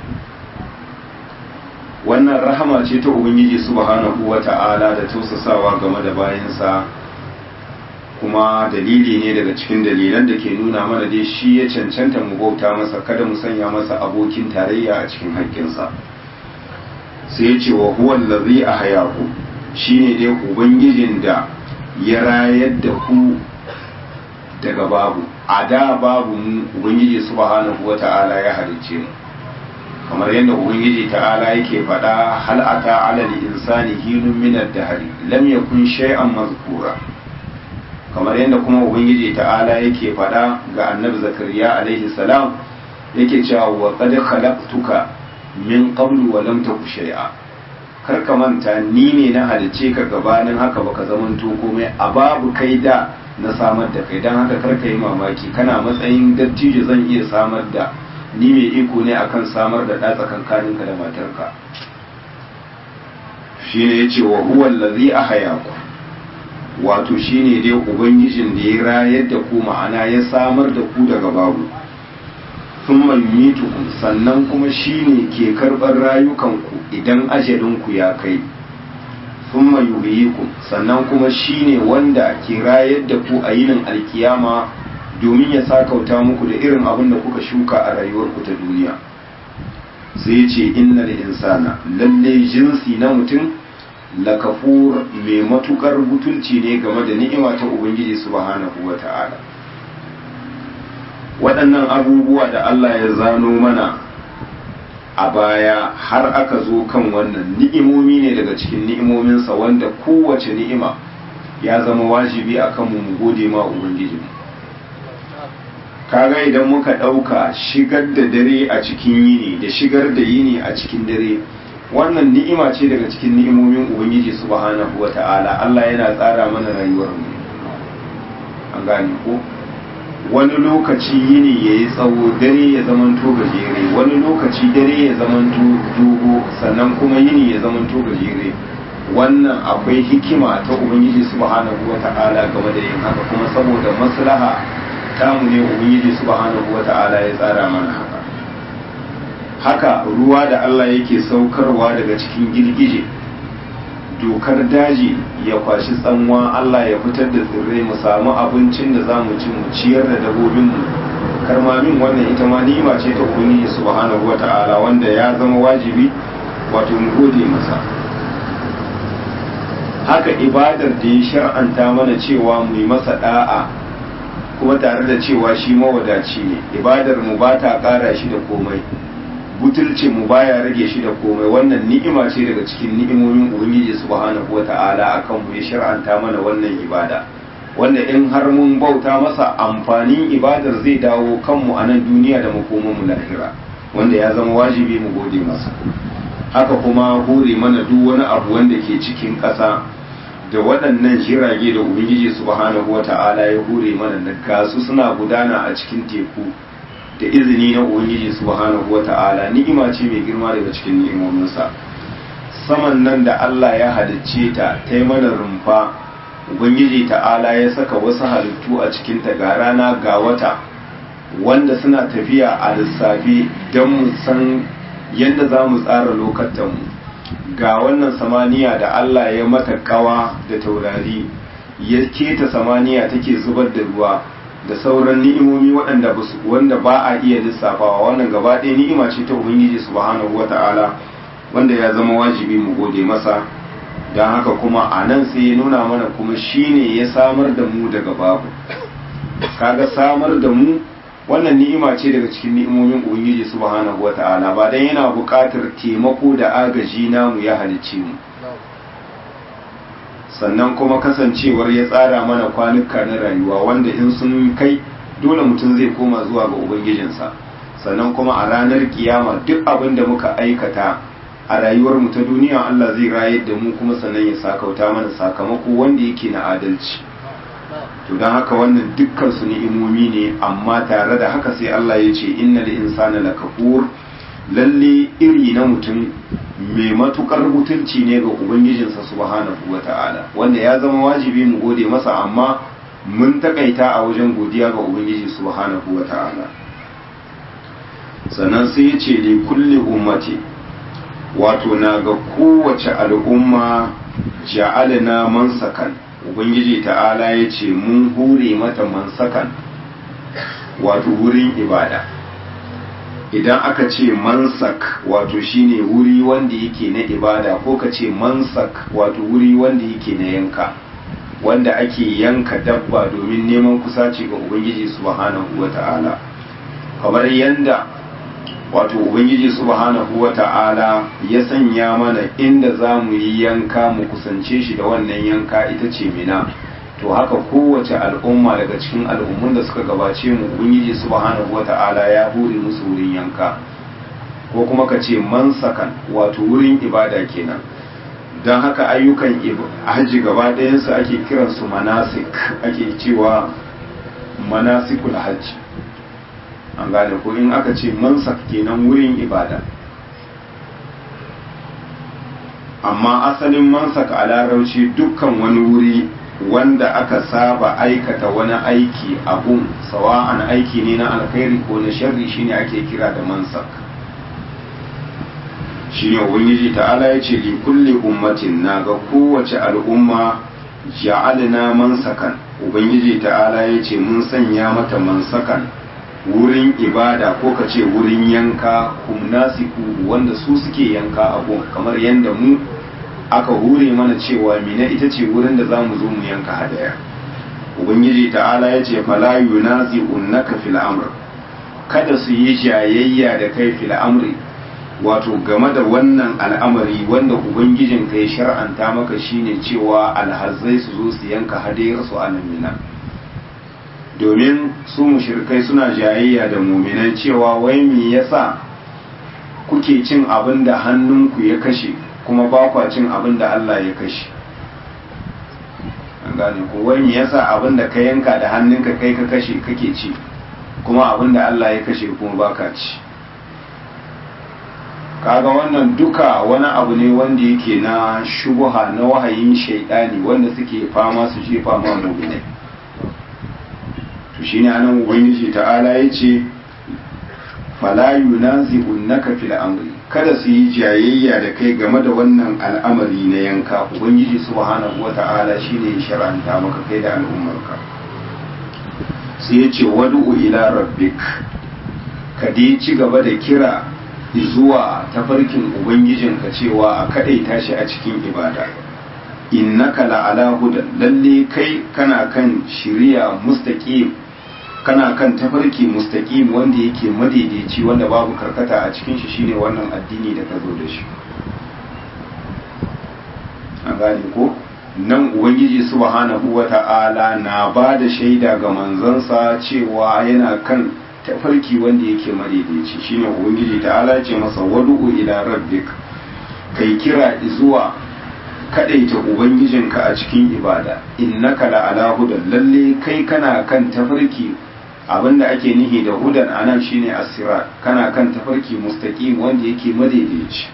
wannan rahama ce ta ubangiji subhanahu wata'ala da tausasawa game da bayansa kuma dalili ne daga cikin dalilan da ke nuna mana dai shi ya cancanta mu bauta masa kada mu sanya masa abokin tarayya a cikin haƙƙinsa sai ya ce wa huwa allazi ahyaku shine dai ubangijin da ya rayar da ku daga babu a da babu mu ubangiji subhanahu wata'ala ya halicce mu kamar yadda ubangiji ta'ala yake faɗa hal ata ala insani hinun min ad-dahr lam yakun shay'an mazkura kamar yadda kuma ubangiji ta'ala yake faɗa ga annabi zakariya alaihi salam yake cewa wa qad khalaqtuka min qablu wa lam taku shay'a kar ka manta ni ne na halice ka gabanin haka baka zamanto komai a babu kai da na samar da kai dan haka kar ka yi mamaki kana matsayin dattijo zan iya samar da ni mai iko ne akan samar da ɗa tsakankaninka da matarka shine yace wa huwa allazi ahyaku wato shine dai ubangijin da ya rayar da ku ma'ana ya samar da ku daga babu sun yumitukum sannan kuma shine ke karɓar rayukanku idan ajalinku ya kai sun yuhyikum sannan kuma shine wanda ke rayar da ku a yinin alkiyama domin ya sakauta muku da irin abin da kuka shuka a rayuwarku ta duniya sai ce innal insana lalle jinsi na mutum lakafur mai matukar butulci ne game da ni'ima ta ubangiji subhanahu wa ta'ala waɗannan abubuwa da Allah ya zano mana a baya har aka zo kan wannan ni'imomi ne daga cikin ni'imominsa wanda kowace ni'ima ya zama wajibi a kanmu mu gode ma ubangiji kaga idan muka ɗauka shigar da dare a cikin yini da shigar da yini a cikin dare wannan ni'ima ce daga cikin ni'imomin ubangiji subhanahu wata'ala Allah yana tsara mana rayuwar mu an gane ko wani lokaci yini ya yi tsawo dare ya zamanto gajere wani lokaci dare ya zamanto dogo sannan kuma yini ya zamanto gajere wannan akwai hikima ta ubangiji subhanahu wata'ala game da yin haka kuma saboda maslaha tamu ne ubangiji subhanahu wata'ala ya tsara mana haka haka ruwa da Allah yake saukarwa daga cikin girgije dokar daji ya kwashi tsanwa Allah ya fitar da tsirrai mu samu abincin da za mu ci mu ciyar da dabobinmu karmamin wannan ita ma ni'ima ce ta ubangiji subhanahu wata'ala wanda ya zama wajibi wato mu gode masa haka ibadar da ya shar'anta mana cewa mu yi masa da'a kuma tare da cewa shi mawadaci ne ibadar mu ba ta kara shi da komai butulcin mu baya rage shi da komai wannan ni'ima ce daga cikin ni'imomin ubangiji subhanahu wata'ala akan mu ya shar'anta mana wannan ibada wanda in har mun bauta masa amfanin ibadar zai dawo kanmu a nan duniya da makoman mu lahira wanda ya zama wajibi mu gode masa haka kuma hore mana duk wani abu wanda ke cikin ƙasa da waɗannan jirage da ubangiji subhanahu wata'ala ya hure mana da gasu suna gudana a cikin teku da izini na ubangiji subhanahu wata'ala ni'ima ce mai girma daga cikin ni'imominsa saman nan da Allah ya halicce ta ta yi mana rumfa ubangiji ta'ala ya saka wasu halittu a cikin ta ga rana ga wata wanda suna tafiya a lissafi don mu san yadda za mu tsara lokatanmu ga wannan samaniya da Allah ya mata kawa da taurari ya keta samaniya take zubar da ruwa da sauran ni'imomi waɗanda ba wanda ba a iya lissafawa wannan gaba ɗaya ni'ima ce ta ubangiji subhanahu wata'ala wanda ya zama wajibi mu gode masa don haka kuma a nan sai ya nuna mana kuma shine ya samar da mu daga babu kaga samar da mu wannan ni'ima ce daga cikin ni'imomin ubangiji subhanahu wata'ala ba dan yana buƙatar taimako da agaji namu ya halicce mu sannan kuma kasancewar ya tsara mana kwanuka na rayuwa wanda in sun kai dole mutum zai koma zuwa ga ubangijinsa sannan kuma a ranar kiyama duk abin da muka aikata a rayuwar mu ta duniya Allah zai rayar da mu kuma sannan ya sakauta mana sakamako wanda yake na adalci to don haka wannan dukkan su ni'imomi ne amma tare da haka sai Allah ya ce innal insana lakafur lalle iri na mutum mai matukar mutunci ne ga ubangijinsa subhanahu wata'ala wanda ya zama wajibi mu gode masa amma mun takaita a wajen godiya ga ubangiji subhanahu wata'ala sannan sai ya ce li kulli ummati wato na ga kowace al'umma ja'alna mansakan ubangiji ta'ala ya ce mun hure mata mansakan wato wurin ibada idan aka ce mansak wato shine wuri wanda yake na ibada ko ka ce mansak wato wuri wanda yake na yanka wanda ake yanka dabba domin neman kusaci ga ubangiji subhanahu wata'ala kamar yanda wato ubangiji subhanahu wata'ala ya sanya mana inda za mu yi yanka mu kusance shi da wannan yanka ita ce mina to haka kowace al'umma daga cikin al'ummun da suka gabace mu ubangiji subhanahu wata'ala ya hure musu wurin yanka ko kuma ka ce mansakan wato wurin ibada kenan don haka ayyukan hajji gaba ɗayansu ake kiransu manasik ake cewa manasikul hajji an gane ko in aka ce mansak kenan wurin ibada amma asalin mansak a larauci dukkan wani wuri wanda aka saba aikata wani aiki abun sawa'an aiki ne na alkhairi ko na sharri shine ake kira da mansak shine ubangiji ta'ala ya ce li kulli ummatin na ga kowace al'umma ja'alna mansakan ubangiji ta'ala ya ce mun sanya mata mansakan wurin ibada ko ka ce wurin yanka kumnasiku wanda su suke yanka abun kamar yadda mu aka hure mana cewa mina ita ce wurin da za mu zo mu yanka hadaya ubangiji ta'ala ya ce fala yunazi unnaka fil amr kada su yi jayayya da kai fil amri wato game da wannan al'amari wanda ubangijin kai shar'anta maka shine cewa alhazzai su zo su yanka hadayar su a nan mina domin su mushrikai suna jayayya da muminan cewa wai me yasa kuke cin abin da hannunku ya kashe kuma ba kwa cin abin da Allah ya kashe gane ko wani yasa abin da ka yanka da hannunka kai ka kashe kake ci kuma abin da Allah ya kashe kuma baka ci kaga wannan duka wani abu ne wanda yake na shubuha na wahayin shaidani wanda suke fama su jefa ma mu'minai to shine anan ubangiji ta'ala yace fala yunazi'unaka fil amri kada su yi jayayya da kai game da wannan al'amari na yanka ubangiji subhanahu wata'ala shine ya shar'anta maka kai da al'ummarka sai yace wad'u ila rabbik ka dai ci gaba da kira zuwa tafarkin ubangijinka cewa a kadaita shi a cikin ibada innaka la'ala hudan lalle kai kana kan shiriya mustaqim kana kan tafarki mustaqim wanda yake madaidaici wanda babu karkata a cikin shi shine wannan addini da ka zo da shi an gane ko nan ubangiji subhanahu wata'ala na ba da shaida ga manzansa cewa yana kan tafarki wanda yake madaidaici shine ubangiji ta'ala ce masa wadu'u ila rabbik kai kira zuwa kadaita ubangijinka a cikin ibada innaka la'ala hudan lalle kai kana kan tafarki abinda ake nihi da hudan anan shine asirat kana kan tafarki mustaqim wanda yake madaidaici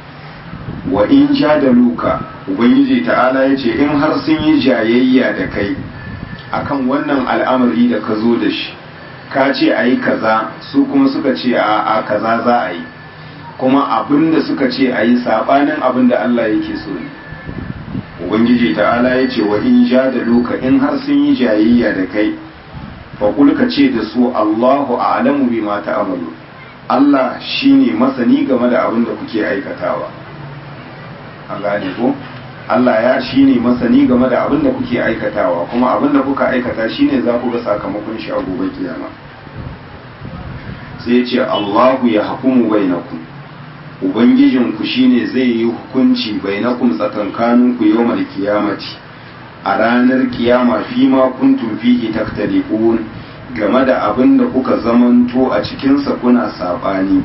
wa in jadaluka ubangiji ta'ala yace in har sun yi jayayya da kai akan wannan al'amari da ka zo da shi ka ce a yi kaza su kuma suka ce a kaza za a yi kuma abinda suka ce a yi sabanin abinda Allah yake so ne ubangiji ta'ala ya ce wa in ja da luka in har sun yi jayayya da kai faƙul ka ce da su Allahu a'lamu bima ta'malu Allah shine masani game da abin da kuke aikatawa an gane ko Allah ya shine masani game da abin da kuke aikatawa kuma abin da kuka aikata shine za ku ga sakamakon shi a gobe kiyama sai ya ce Allahu ya hukumu bainakum ubangijinku shine zai yi hukunci bainakum tsakankaninku yawmal kiyamati a ranar kiyama fi ma kuntum fihi taktalifun game da abin da kuka zamanto a cikinsa kuna sabani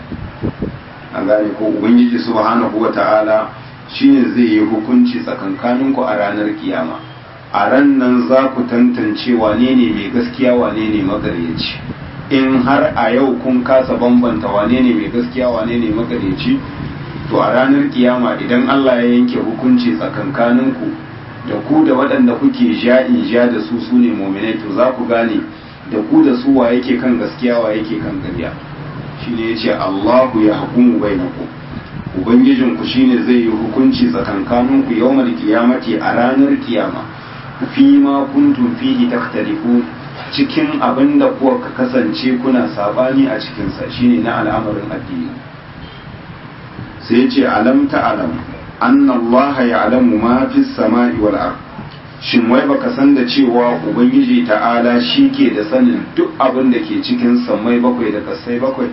a gane ko ubangiji subhanahu wata'ala shine zai yi hukunci tsakankaninku a ranar kiyama a ran nan za ku tantance wane ne mai gaskiya wane ne magaryaci in har a yau kun kasa bambanta wane ne mai gaskiya wane ne magareci to a ranar kiyama idan Allah ya yanke hukunci tsakankaninku da ku da waɗanda kuke ja in ja da su su ne mominai to za ku gane da ku da su wa yake kan gaskiya wa yake kan ƙarya shine yace Allahu ya hukumu bainakum ubangijinku shine zai yi hukunci tsakankaninku yawmal kiyamati a ranar kiyama fi ma kuntum fihi takhtalifun cikin abin da kuwa ka kasance kuna sabani a cikinsa shine na al'amarin addini sai ya ce alam ta alam annallaha ya'lamu ma fi samai wal ard shin wai baka san da cewa ubangiji ta'ala shi ke da sanin duk abin da ke cikin sammai bakwai da kasai bakwai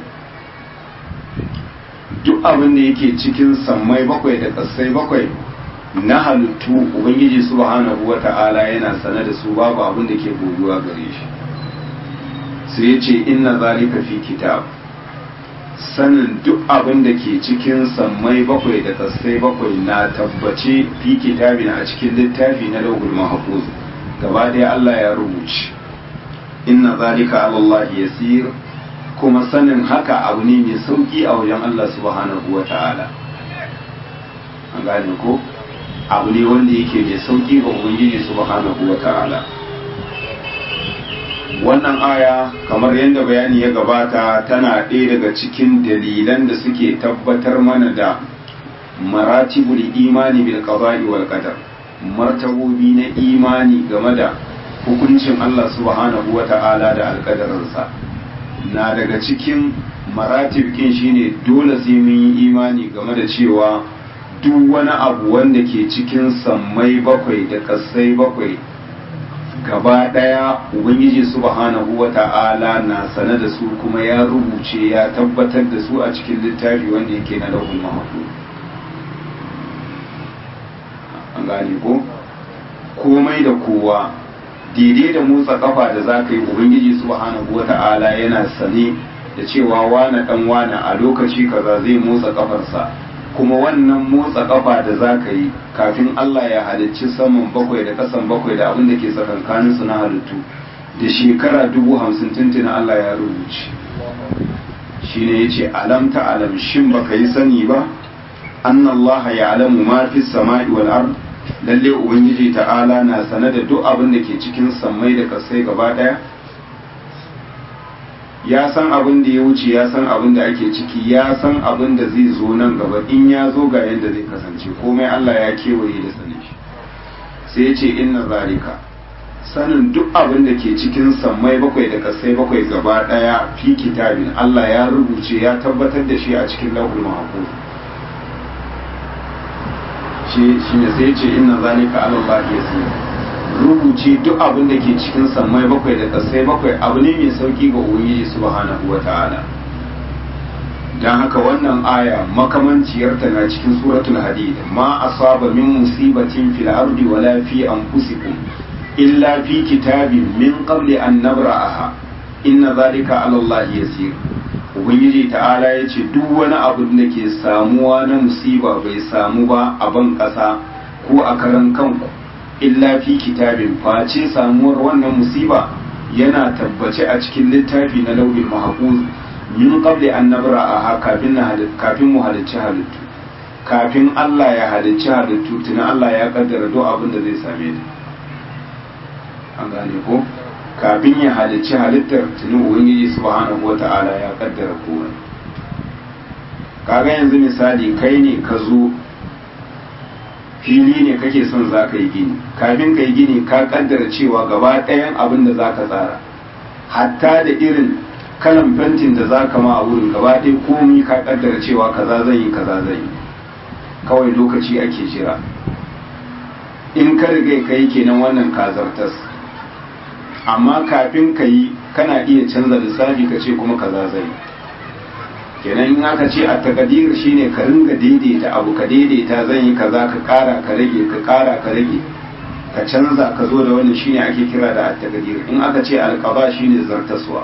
duk abin da yake cikin sammai bakwai da kasai bakwai na halittu ubangiji subhanahu wa ta'ala yana sane da su babu abin da ke boyuwa gare shi sai ya ce inna zalika fi kitab sanin duk abin da ke cikin sammai bakwai da kasai bakwai na tabbace fi kitabin a cikin littafi na lauhul mahfuz gaba daya Allah ya rubuce inna zalika ala Allah yasir kuma sanin haka abu ne mai sauki a wajen Allah subhanahu wa ta'ala an gane ko abu ne wanda yake mai sauki ga ubangiji subhanahu wa ta'ala wannan aya kamar yadda bayani ya gabata tana ɗaya daga cikin dalilan da suke tabbatar mana da maratibul imani bil qada'i wal qadar martabobi na imani game da hukuncin Allah subhanahu wa ta'ala da alƙadarinsa na daga cikin maratib kin shine dole sai mun yi imani game da cewa duk wani abu wanda ke cikin sammai bakwai da kasai bakwai gaba ɗaya ubangiji subhanahu wa ta'ala na sane da su kuma ya rubuce ya tabbatar da su a cikin littafi wanda yake na lauhul mahfuz an gane ko komai da kowa daidai da motsa kafa da za ka yi ubangiji subhanahu wa ta'ala yana sane da cewa wane dan wane a lokaci kaza zai motsa kafarsa kuma wannan motsa kafa da za ka yi kafin Allah ya halicci saman bakwai da kasan bakwai da abin da ke tsakankanin su na halittu da shekara dubu hamsin tuntuna Allah ya rubuce shi ne ya ce alam ta alam shin baka yi sani ba annallaha ya alamu ma fi sama'i wal ard lalle ubangiji ta'ala na sane da duk abin da ke cikin sammai da kasai gaba daya ya san abin da ya wuce ya san abin da ake ciki ya san abin da zai zo nan gaba in ya zo ga yadda zai kasance komai Allah ya kewaye da sanin shi sai ya ce inna zalika sanin duk abin da ke cikin sammai bakwai da kasai bakwai gaba daya fi kitabin Allah ya rubuce ya tabbatar da shi a cikin lahul mahfuz shi ne sai ce inna zalika ala Allah yasir rubuce duk abin da ke cikin sammai bakwai da kasai bakwai abu ne mai sauki ga ubangiji subhanahu wata'ala dan haka wannan aya makamanciyarta na cikin suratul hadid ma asaba min musibatin fil ardi wala fi anfusikum illa fi kitabin min qabli an nabra'aha inna zalika ala Allah yasir ubangiji ta'ala ya ce duk wani abu da ke samuwa na musiba bai samu ba a ban ƙasa ko a karan kanku illa fi kitabin face samuwar wannan musiba yana tabbace a cikin littafi na lauhin mahfuz min qabli an nabra'aha kafin kafin mu halicci halittu kafin Allah ya halicci halittu tuna Allah ya kaddara duk abin da zai same ta an gane ko kafin ya halicci halittar tuni ubangiji subhanahu wata'ala ya kaddara komai kaga yanzu misali kai ne ka zo fili ne kake son za ka yi gini kafin ka yi gini ka kaddara cewa gaba ɗayan abin da za ka tsara hatta da irin kalan fentin da za ka ma a wurin gaba ɗaya komi ka kaddara cewa kaza zai yi kaza zai yi kawai lokaci ake jira in ka riga ka yi kenan wannan kazartas amma kafin ka yi kana iya canza lissafi ka ce kuma kaza zai kenan in aka ce a takadir shine ka ringa daidaita abu ka daidaita zan yi kaza ka kara ka rage ka kara ka rage ka canza ka zo da wannan shine ake kira da at-takadir in aka ce alqaba shine zartaswa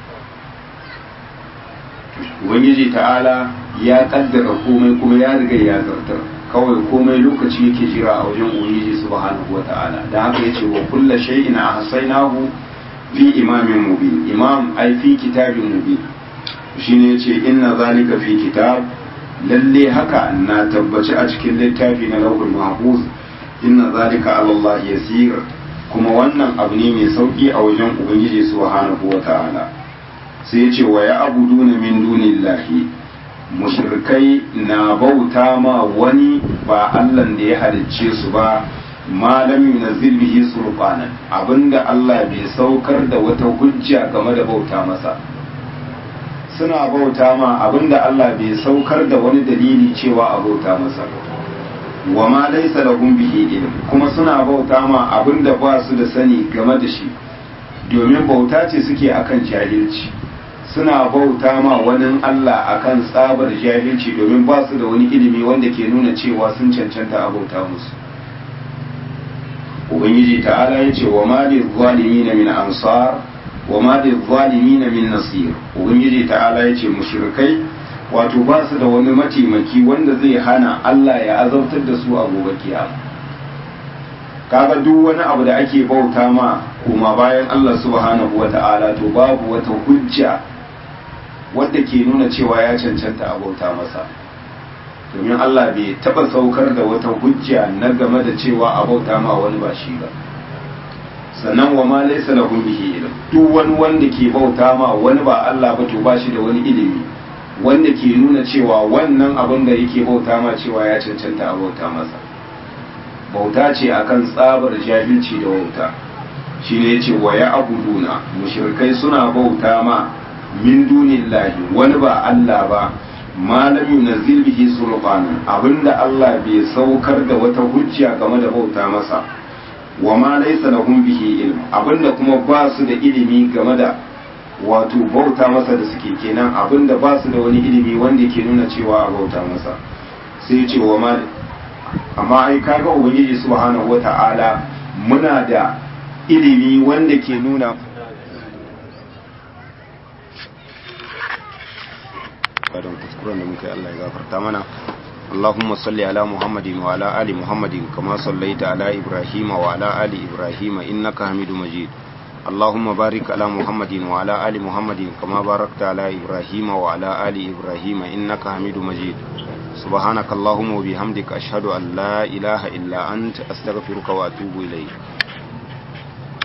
ubangiji ta'ala ya kaddara komai kuma ya riga ya zartar kawai komai lokaci yake jira a wajen ubangiji subhanahu wata'ala da haka yace wa kullu shay'in ahsaynahu fi imamin mubin imam ai fi kitabin mubin shine yace inna zalika fi kitab lalle haka na tabbaci a cikin littafi na lauhul mahfuz inna zalika ala Allah yasir kuma wannan abu ne mai sauki a wajen ubangiji subhanahu wata'ala sai yace wa ya abuduna min dunillahi mushrikai na bauta ma wani ba Allah da ya halicce su ba malam yunazzil bihi sulqanan abinda Allah bai saukar da wata hujja game da bauta masa suna bauta ma abinda Allah bai saukar da wani dalili cewa a bauta masa wa ma laysa lahum bihi ilm kuma suna bauta ma abinda ba su da sani game da shi domin bauta ce suke akan jahilci suna bauta ma wani Allah akan tsabar jahilci domin ba su da wani ilimi wanda ke nuna cewa sun cancanta a bauta musu ubangiji ta'ala ya ce wa mali zalimin min ansar wa mali zalimin min nasir ubangiji ta'ala ya ce mushrikai wato ba su da wani mataimaki wanda zai hana Allah ya azautar da su a gobe kiyama kaga duk wani abu da ake bauta ma kuma bayan Allah subhanahu wata'ala to babu wata hujja wadda ke nuna cewa ya cancanta a bauta masa domin Allah bai taba saukar da wata hujja na game da cewa a bauta ma wani ba shi ba sannan wa ma laysa lahu bihi ilm duk wani wanda ke bauta ma wani ba Allah ba to ba shi da wani ilimi wanda ke nuna cewa wannan abin da yake bauta ma cewa ya cancanta a bauta masa bauta ce akan tsabar jahilci da wauta shine yace wa ya abuduna mushrikai suna bauta ma min dunillahi wani ba Allah ba malam yunazzil bihi sulqanan abinda Allah bai saukar da wata hujja game da bauta masa wa ma laysa lahum bihi ilm abinda kuma ba su da ilimi game da wato bauta masa da suke kenan abinda ba su da wani ilimi wanda ke nuna cewa a bauta masa sai ya ce wa ma amma ai kaga ubangiji subhanahu wata'ala muna da ilimi wanda ke nuna kuskuren da muka yi Allah ya gafarta mana اللهم صل على محمد وعلى آل محمد كما صليت على إبراهيم وعلى آل إبراهيم إنك حميد مجيد اللهم بارك على محمد وعلى آل محمد كما باركت على إبراهيم وعلى آل إبراهيم إنك حميد مجيد سبحانك اللهم وبحمدك أشهد أن لا إله إلا أنت أستغفرك وأتوب إليك